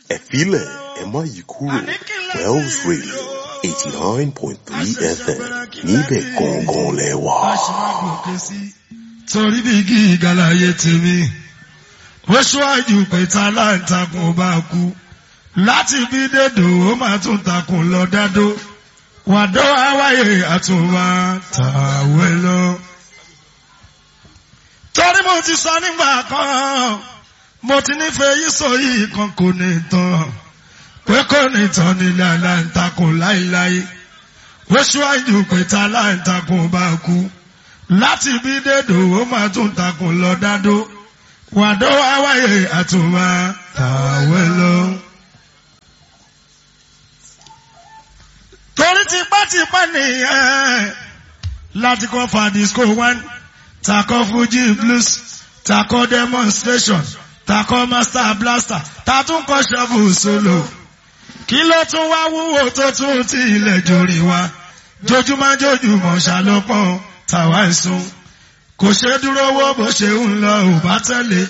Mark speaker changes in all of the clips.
Speaker 1: ẹ filẹ̀ ẹ má yí kúrò Wells Radio eighty nine point three FM níbẹ̀ gangan lẹ wà.
Speaker 2: torí bí gíga láyé tèmi ó ṣíwájú pé táláǹtakùn bá kú láti bí dédò ó máa tún takùn lọ dádó wàdó àwáyé àtúnwá tàwé lọ. torí mo ti sọ nígbà kan mo ti nífẹ̀ẹ́ yìí sọ yìí kan kò ní tán pé kò ní tán nílé aláǹtakùn láíláí ó ṣíwájú pé táláǹtakùn bá kú láti bí dédò ó máa tún takùn lọ dádó wàdó àwáyé àtúnwá tàwé lọ. torí tipátipá nìyẹn láti kọ́ fàdísíkò one takọ́ fuji blues takọ́ demonstration takọ́ master blaster tatúnkọ́ shovel solo kí ló tún wá wúwo tó tún ti ilẹ̀ jòrì wa jojúmọ́ jojúmọ́ ṣàlọ́pọ̀ tàwa ìsun kò ṣe dúró wó bó ṣe ń lọ ò bá tẹ̀lé.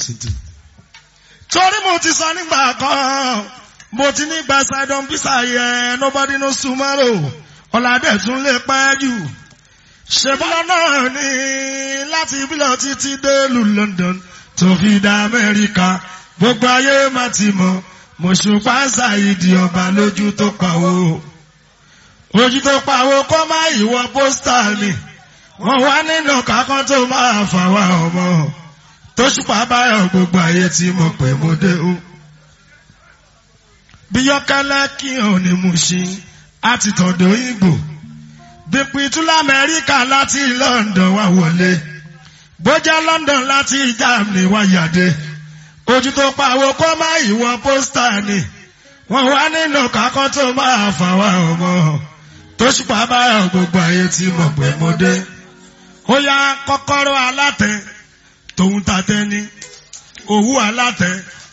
Speaker 2: torí mo ti sọ nígbà kan mo ti ní gba sidon visa yẹ nobody knows tomorrow ọ̀làdẹ̀ tún lè pẹ́ jù ṣèbọ́lá náà ní láti ìbílẹ̀ títí dé lu London tó fi dá Amẹ́ríkà gbogbo ayé má ti mọ̀ mọ̀ṣùpá ṣàìdí ọba lójú tó pawó ojú tó pawó kọ́ má ìwọ pósítà ni wọ́n wá nínú kákan tó máa fà wá ọmọ tó ṣùpá báyọ̀ gbogbo ayé tí mo pè mo dé o bí yọkẹlẹ kí hàn ní Mushin àti tọ̀dọ̀ Ìgbò bípitú lamẹ́ríkà láti London wá wọlé bójá London láti Germany wá yàdé ojú tó pawó kó má ìwọ pósítà ni wọ́n wá nínú kákan tó máa fà wá ọmọ tó ṣùpá báyọ̀ gbogbo ayé tí mo pè mo dé ó yá kọ́kọ́rọ́ alátẹ tòun tàtẹ ni òwú alátẹ